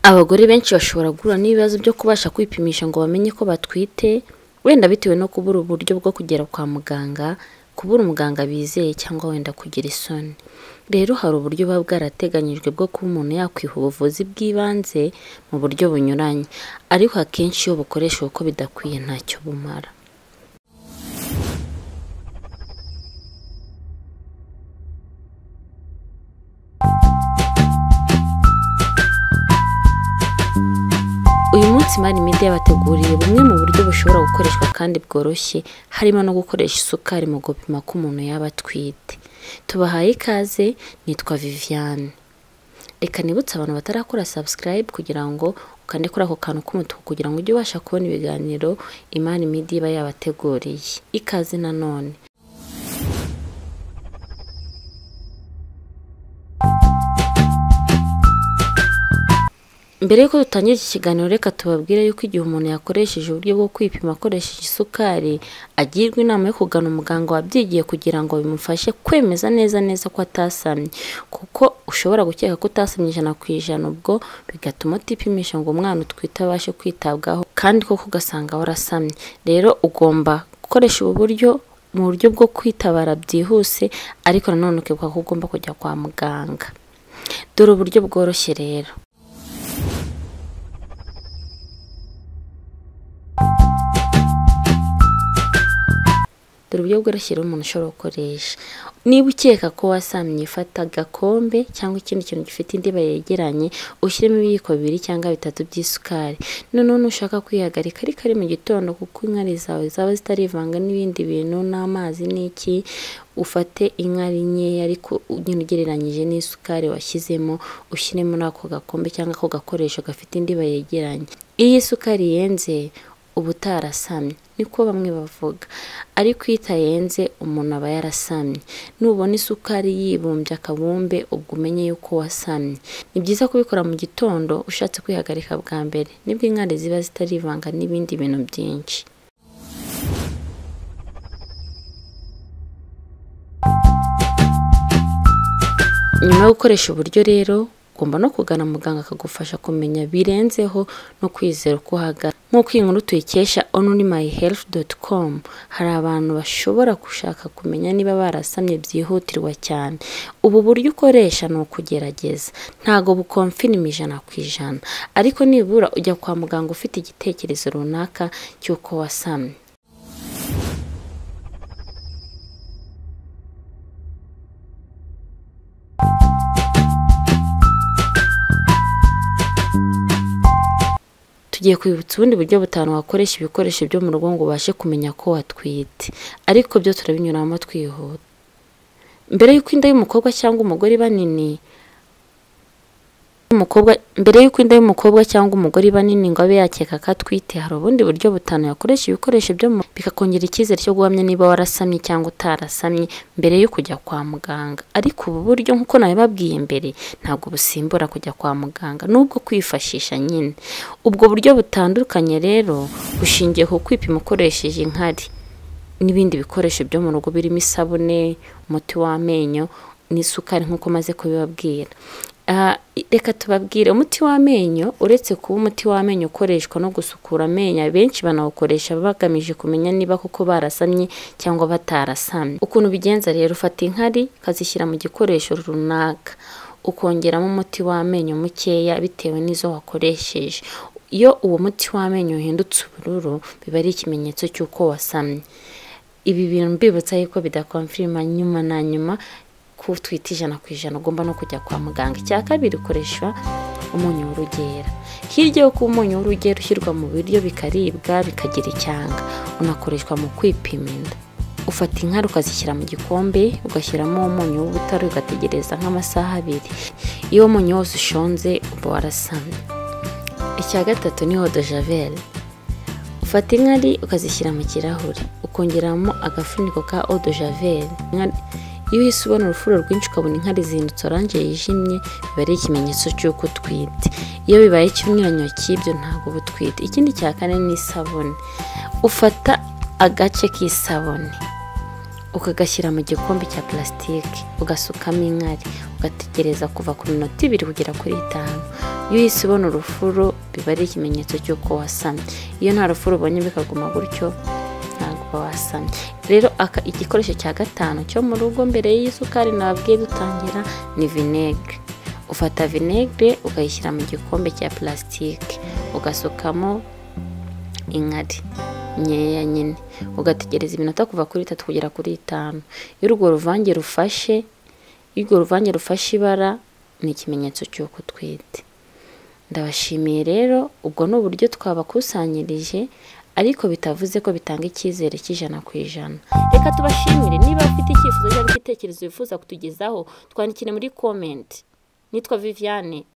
Abagore benshi bashobora guhura n'ibibazo byo kubasha kwipimisha ngo bamenye ko batwite, wenda bitewe no kubura uburyo bwo kugera kwa muganga, kubura umuganga bizeye cyangwa wenda kugira isoni. Rero hari uburyo buba bwarateganyijwe bwo kuba umuntu yakwiha ubuvuzi bw'ibanze mu buryo bunyuranye, ariko akenshi iyo bukoreshejwe uko bidakwiye ntacyo bumara. Uyu munsi Mani Media yabateguriye bumwe mu buryo bushobora gukoreshwa kandi bworoshye, harimo no gukoresha isukari mu gupima ko umuntu yaba atwite. Tubahaye ikaze, nitwa Viviane. Reka nibutse abantu batarakora subscribe kugira ngo ukande kuri ako kantu k'umutuku kugira ngo ujye ubasha kubona ibiganiro Imani Media iba yabateguriye. Ikaze nanone. Mbere y'uko dutangira iki kiganiro reka tubabwire yuko igihe umuntu yakoresheje uburyo bwo kwipima akoresheje isukari, agirwa inama yo kugana umuganga wabyigiye kugira ngo bimufashe kwemeza neza neza ko atasamye, kuko ushobora gukeka ko utasamye ijana ku ijana ubwo bigatuma utipimisha ngo umwana utwite abashe kwitabwaho kandi koko ugasanga warasamye. Rero ugomba gukoresha ubu buryo mu buryo bwo kwitabara byihuse ariko nanone ukibuka ko ugomba kujya kwa muganga. Dore uburyo bworoshye rero. dore uburyo bworoshye rero umuntu ushobora gukoresha niba ukeka ko wasamye fata agakombe cyangwa ikindi kintu gifite indiba yegeranye ushyiremo ibiyiko bibiri cyangwa bitatu by'isukari noneho nushaka kwihagarika ariko ari mu gitondo kuko inkari zawe zaba zitarivanga n'ibindi bintu n'amazi n'iki ufate inkari nkeya ariko nyine ugereranyije n'isukari washyizemo ushyiremo n'ako gakombe cyangwa ako gakoresho gafite indiba yegeranye iyo isukari yenze uba utarasamye niko bamwe bavuga ariko iyo itayenze umuntu aba yarasamye nubona isukari yibumbye akabumbe ubwo umenye yuko wasamye ni byiza kubikora mu gitondo ushatse kwihagarika bwa mbere nibwo inkari ziba zitarivanga n'ibindi bintu byinshi nyuma yo gukoresha uburyo rero ugomba no kugana muganga akagufasha kumenya birenzeho no kwizera uko uhagaze nk'uko iyi nkuru tuyikesha onurimayihealth doti komu hari abantu bashobora gushaka kumenya niba barasamye byihutirwa cyane ubu buryo ukoresha ni ukugerageza ntabwo bukomfinima ijana ku ijana ariko nibura ujya kwa muganga ufite igitekerezo runaka cy'uko wasamye tugiye kwibutsa ubundi buryo butanu wakoresha ibikoresho byo mu rugo ngo ubashe kumenya ko watwite ariko byo turabinyuramo twihuta mbere y'uko inda y'umukobwa cyangwa umugore iba nini mbere y'uko inda y'umukobwa cyangwa umugore iba nini ngo abe yakeka ko atwite hari ubundi buryo butanu yakoresha ibikoresho byo mu bikakongera icyizere cyo guhamya niba warasamye cyangwa utarasamye mbere yo kujya kwa muganga ariko ubu buryo nk'uko nabibabwiye mbere ntabwo busimbura kujya kwa muganga n'ubwo kwifashisha nyine ubwo buryo butandukanye rero bushingiye ku kwipima ukoresheje inkari n'ibindi bikoresho byo mu rugo birimo isabune umuti w'amenyo n'isukari nk'uko maze kubibabwira reka tubabwire umuti w'amenyo uretse kuba umuti w'amenyo ukoreshwa no gusukura amenyo benshi banawukoresha bagamije kumenya niba koko barasamye cyangwa batarasamye ukuntu ubigenza rero ufata inkari ukazishyira mu gikoresho runaka ukongeramo umuti w'amenyo mukeya bitewe n'izo wakoresheje iyo uwo muti w'amenyo uhindutse ubururu biba ari ikimenyetso cy'uko wasamye ibi bintu mbibutsa yuko bidakomfirima nyuma na nyuma ko utwite ijana ku ijana ugomba no kujya kwa muganga icya kabiri ukoresha umunyu w'urugera hirya yo kuba umunyu w'urugera ushyirwa mu biryo bikaribwa bikagira icyanga unakoreshwa mu kwipima inda ufata inkari ukazishyira mu gikombe ugashyiramo umunyu w'ubutare ugategereza nk'amasaha abiri iyo umunyu wose ushonze uba warasamye icya gatatu ni hodo javeri ufata inkari ukazishyira mu kirahure ukongeramo agafuniko ka odo javeri iyo uhise ubona urufuro rwinshi ukabona inkari zihindutse oranje yijimye biba ari ikimenyetso cy'uko utwite iyo bibaye ikinyuranyo cy'ibyo ntabwo uba utwite ikindi cya kane ni isabune ufata agace k'isabune ukagashyira mu gikombe cya purasitike ugasukamo inkari ugategereza kuva ku minota ibiri kugera kuri itanu iyo uhise ubona urufuro biba ari ikimenyetso cy'uko wasamye iyo nta rufuro ubonye bikaguma gutyo ntabwo wasamye rero aka igikoresho cya gatanu cyo mu rugo mbere y'isukari nababwiye dutangira ni vinegere ufata vinegere ukayishyira mu gikombe cya purasitike ugasukamo inkari nkeya nyine ugategereza iminota kuva kuri itatu kugera kuri itanu iyo urwo ruvange rufashe iyo urwo ruvange rufashe ibara ni ikimenyetso cy'uko utwite ndabashimiye rero ubwo ni uburyo twabakusanyirije ariko bitavuze ko bitanga icyizere cy'ijana ku ijana reka tubashimire niba ufite icyifuzo cyangwa igitekerezo wifuza kutugezaho twandikire muri komenti nitwa viviane